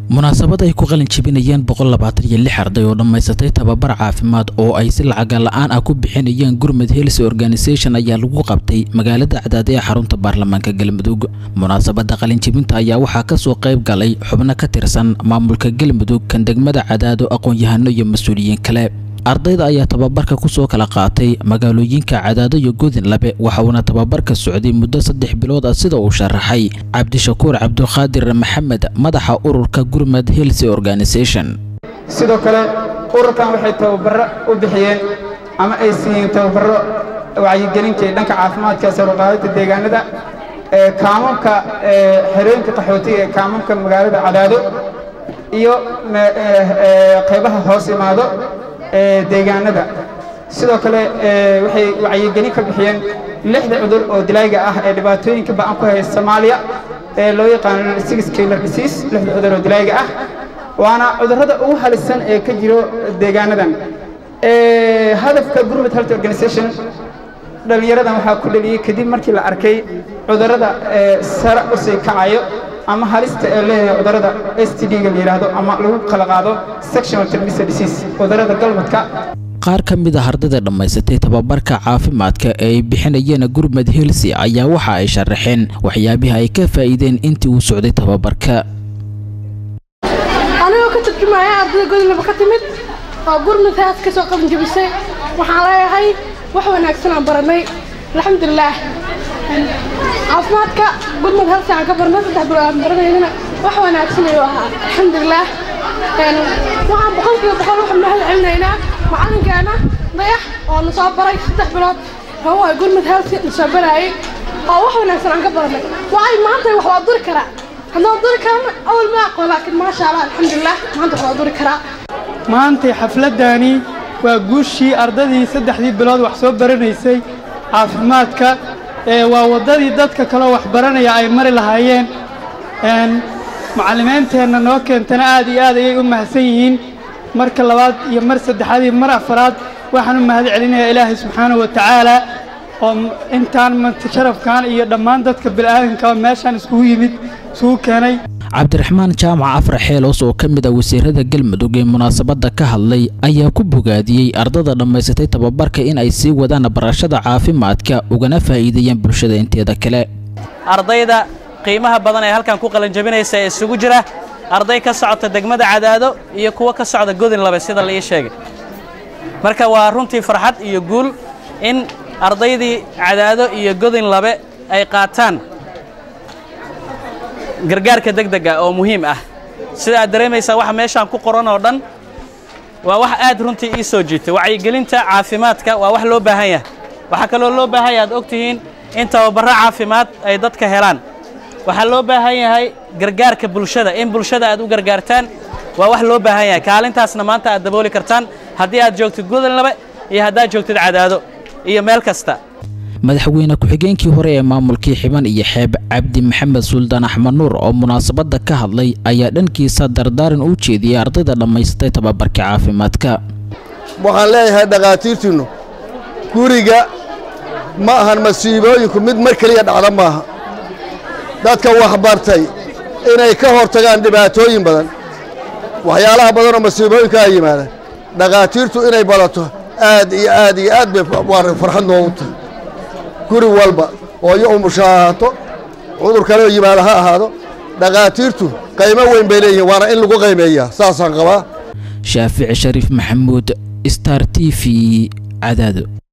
munaasabad ay ku qalin jebinayeen boqol labaatan iyo lix arday oo dhammaysatay tababar caafimaad oo ay si lacaga la-aan ah ku bixinayeen gurmud health organisation ayaa lagu qabtay magaalada cadaade ee xarunta baarlamaanka galmudug munaasabada qalinjebinta ayaa waxaa kasoo qayb galay xubno ka tirsan maamulka galmudug kan degmada cadaado aqoon-yahano iyo mas-uuliyiin kale ardayda ayaa tababarka kusoo kala qaatay magaalooyinka cadaado iyo godinlabe waxa uuna tababarka socday muddo saddex bilood ah sida uu sharaxay cabdishakuur cabduqaadir maxamed madaxa ururka gurmad health organisation sidoo kale ururkan waxay tababaro u bixiyeen ama ay siiyeen tababaro wacyigelinta ee dhanka caafimaadka saruqaadada deegaanada ee kaamamka xerooyinka qaxootiga ee kaamamka magaalada cadaado iyo qaybaha hoos imaado ee deegaanada sidoo kale waxay wacyigelin ka bixiyeen lixda cudur oo dilayga ah ee dhibaatooyinka ba'an ku haya soomaaliya ee loo yaqaano six killer disease lixda cudur oo dilayga ah waana cudurrada ugu halisan ee ka jiro deegaanadan hadafka gurmud health organization dhallinyaradan waxaa ku dhaliyey kadib markii la arkay cudurrada sare u sii kacayo ama halista ee leeyahay cudurrada s t d-ga la yidhaahdo ama lagu kala qaado sexual transmitted disease cudurrada galmadka qaar ka mid ah ardayda dhammaysatay tababarka caafimaadka ee ay bixinayeen gurmud helsi ayaa waxa ay sharaxeen waxyaabihi ay ka faa'iideen intii uu socday tababarka anigoo ka turjumaya ardayda godinlaba ka timid oo gurmud haas ka soo qaban jebisay waxaan leeyahay wax wanaagsan aan baranay alxamdulilaah caafimaadka gurmud halsi aan ka barnay saddex bilo aan baranaynana wax wanaagsan ayuu ahaa alxamdulilaah waxaan boqolkiiba boqol waxaan mahad celinaynaa macalinkeena dayax oo na soo baray saddex bilood hawa gurmud halsi na soo baraayay oo wax wanaagsan aan ka baranay waay maanta wax waa duri karaa haddaan duri karana awal ma aqoon laakiin maasha allah alxamdulilah maanta wax waa duri karaa maantay xafladdaani waa guushii ardadii saddexdii bilood wax soo baranaysay caafimaadka ee waa waddadii dadka kaleo wax baranaya ay mari lahaayeen macallimeynteenna noo keentana aad iyo aad ayay u mahadsan yihiin marka labaad iyo mar saddexaad iyo mar afaraad waxaan u mahad celinayaa ilaahay subxaanahu wa tacaala oo intaan sharafkan iyo dhammaan dadka bil'aadanka meeshaan iskugu yimid isugu keenay cabdiraxmaan jaamac afar xeeloos oo ka mid ah wasiirada galmudug ee munaasabadda ka hadlay ayaa ku bogaadiyey ardada dhammaysatay tababarka in ay sii wadaan barashada caafimaadka ugana faa'iideeyaan bulshada inteeda kale ardayda qiimaha badan ee halkan ku qalanjabinaysa ee isugu jira arday ka socota degmada cadaado iyo kuwo ka socda godin labe sida la ii sheegay marka waa runtii farxad iyo guul in ardaydii cadaado iyo godin labe ay qaataan gargaarka degdega oo muhiim ah sida aad dareemaysaa waxa meeshaan ku qoran oo dhan waa wax aad runtii ii soo jiitay wacyigelinta caafimaadka waa wax loo baahan yahay waxaa kaloo loo baahan yahay aad og tihiin in tababarro caafimaad ay dadka helaan waxaa loo baahan yahay gargaarka bulshada in bulshada aad u gargaartaan waa wax loo baahan yahay kaalintaasna maanta aad dabooli kartaan haddii aad joogtid godonlabe iyo haddaad joogtid cadaado iyo meel kasta madaxweyne ku-xigeenkii hore ee maamulkii xiban iyo xeeb cabdi maxamed suldaan axmed nuur oo munaasabadda ka hadlay ayaa dhankiisa dardaaran u jeediyey ardayda dhammaysatay tababarka caafimaadka waxaan leeyahay dhakhaatiirtiinnu guriga ma ahan masiibooyinku mid mar keliya dhacda maaha dadka waxbartay inay ka hor tagaan dhibaatooyin badan waxyaalaha badanoo masiibooyinka ay yimaadaan dhakhaatiirtu inay badato aad iyo aad iyo aad bay farxad noogu tahay guri walba hooyo umusha ha ahaato cudur kaleoo yimaada ha ahaado dhakhaatiirtu qaymo weyn bay leeyihiin waana in lagu qaymeeyaa saasaan qabaa shaafici shariif maxamuud star t v cadaado